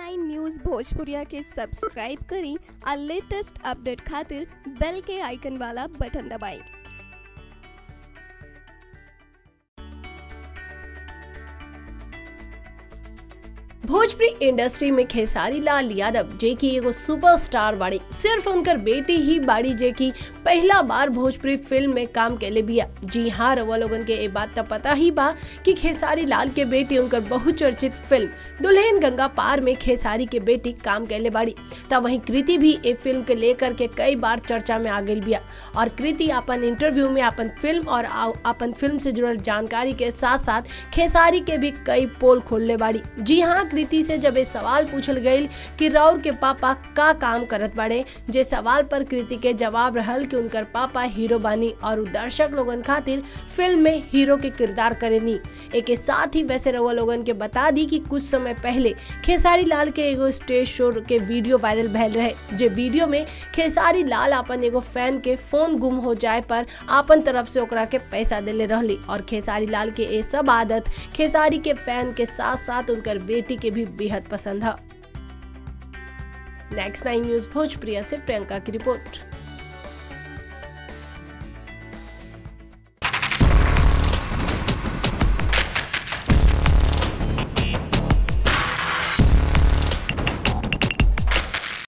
nine news भोजपुरिया के subscribe करी और लेटेस्ट अपडेट खातिर बेल के आइकन वाला बटन दबाएं भोजपुरी इंडस्ट्री में खेसारी लाल यादव जे की एगो सुपरस्टार बाड़ी सिर्फ उनकर बेटी ही बाड़ी जे की पहला बार भोजपुरी फिल्म में काम कैले बिया जी हाँ रउआ लोगन के ये बात तो पता ही बा कि खेसारी लाल के बेटी उनकर बहुचर्चित फिल्म दुल्हन गंगा पार में खेसारी के बेटी काम कैले बाड़ी तब वहीं कृति भी ए फिल्म के लेकर के कई बार चर्चा में आ गई बिया और कृति अपन इंटरव्यू में अपन फिल्म और आ- अपन फिल्म से जुड़ल जानकारी के साथ साथ खेसारी के भी कई पोल खोलने बाड़ी जी हाँ कृति से जब ये सवाल पूछल गई कि राउर के पापा का काम करत बाड़े जे सवाल पर कृति के जवाब रहल कि उनकर पापा हीरो बानी और उ दर्शक लोगन खातिर फिल्म में हीरो के किरदार करेनी एक साथ ही वैसे रउआ लोगन के बता दी कि कुछ समय पहले खेसारी लाल के एगो स्टेज शो के वीडियो वायरल भैल रहे जे वीडियो में खेसारी लाल अपन एगो फैन के फोन गुम हो जाए पर आपन तरफ से ओकरा के पैसा देले रहली और खेसारी लाल के ये सब आदत खेसारी के फैन के साथ साथ उनकर बेटी के भी बेहद पसंद है नेक्स्ट नाइन न्यूज भोजप्रिया से प्रियंका की रिपोर्ट